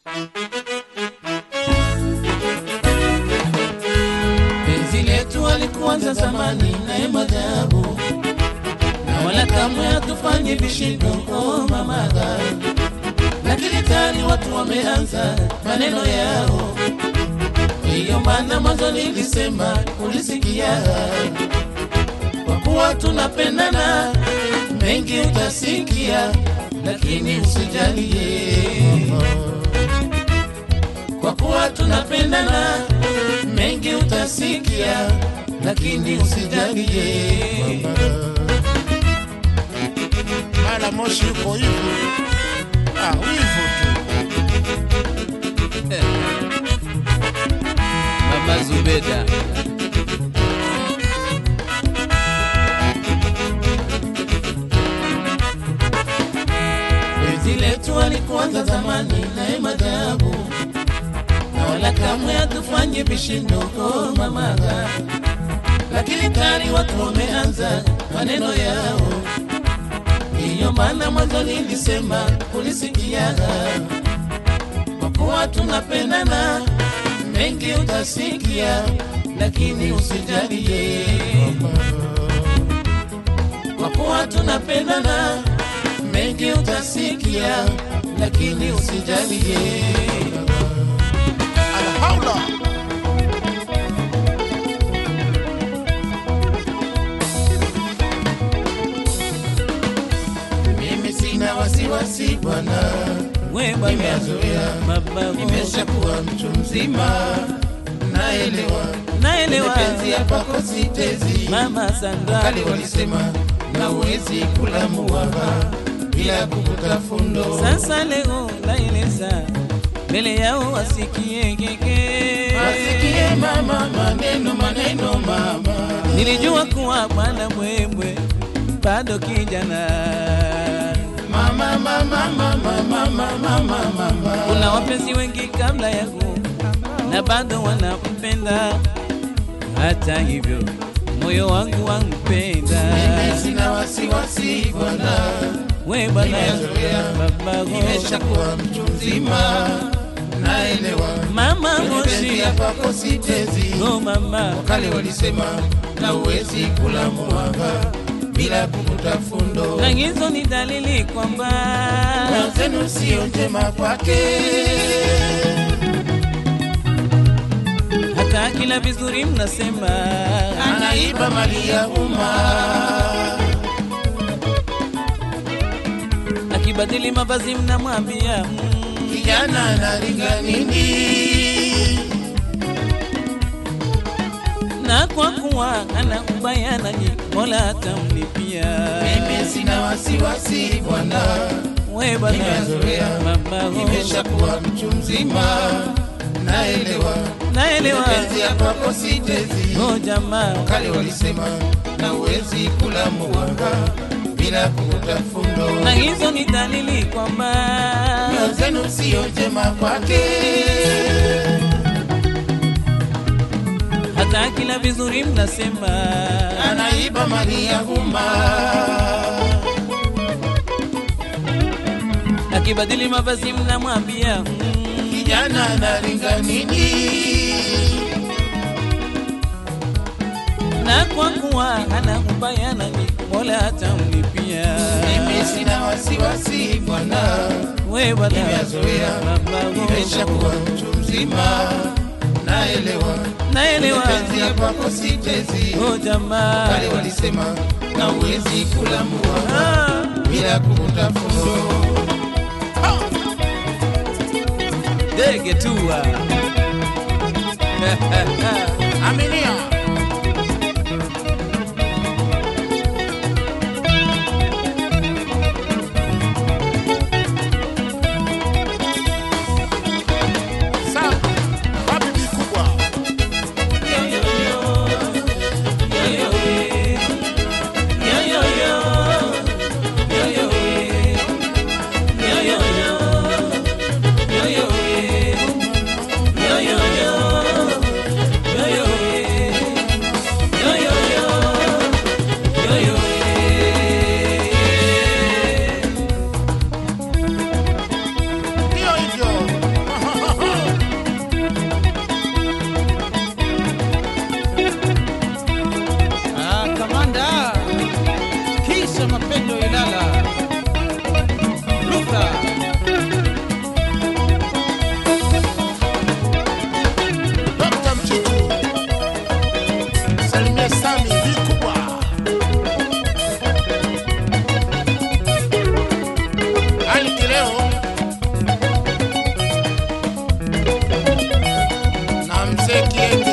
Penzi letu alikuanza zamani naye madhabu, na wala kamwe hatufanye vishindo oh mamaga, lakini tani watu wameanza maneno yao. Hiyo maana mwanzo nilisema ulisikia, kwa kuwa tunapendana mengi utasikia, lakini usijalie kwa kuwa tunapendana mengi utasikia, lakini usijalie. mara moshi uko hivyo ah, wivu tu Mama Zubeda penzi letu alikuanza zamani naye madhabu, na wala kamwe hatufanye vishindo oh mamaga, lakini tayari watu wameanza maneno yao. Hiyo maana mwanzo nilisema ulisikia, kwa kuwa tunapendana mengi utasikia, lakini usijalie, kwa kuwa tunapendana mengi utasikia, lakini usijalie. alhaula Mimi sina wasiwasi bwana, we bwana nimezoea, baba nimeshakuwa mtu mzima, naelewa naelewa penzi hapa kwa sitezi. mama Sandra Kali walisema na uwezi kula muwaba bila kuvuta fundo. sasa leo naeleza mbele yao wasikie keke Wasikie mama maneno maneno mama, nilijua kuwa bwana mwembwe bado kijana mama mama mama mama mama mama. kuna wapenzi wengi kabla yangu na bado wanampenda hata hivyo moyo wangu wampenda Mimi sina wasiwasi bwana, we bwana nimezoea, baba nimeshakuwa mtu mzima, naelewa mama penzi moshi hapa kwa sitezi. oh mama Kale walisema na uwezi kula muwaba bila kuvuta fundo. na hizo ni dalili kwamba Wenzenu sio njema kwake, hata kila vizuri mnasema anaiba mali ya umma. akibadili mavazi mnamwambia mm, Kijana analinga nini? na kwa kuwa ana ubaya nanyi mola atamlipia Mimi sina wasiwasi bwana, we bwana nimezoea, mama nimeshakuwa mtu mzima, naelewa naelewa penzi ya kwako sitezi. oh jamaa Kale walisema na uwezi kula muwanga bila kuvuta fundo. na hizo ni dalili kwamba Nyoyo zenu sio njema kwake, hata kila vizuri mnasema anaiba mali ya umma. akibadili mavazi mnamwambia mm, Kijana analinga nini? na kwa kuwa ana ubaya nanyi mola atamlipia Mimi sina wasiwasi bwana, we bwana nimezoea, baba nimeshakuwa mtu mzima, naelewa naelewa penzi ya kwako sitezi. oh jamaa Kale walisema na uwezi kula muwanga Ah, bila kuvuta fundo. ndege tua aminia Sawa, wapi bi kubwa kie, kie,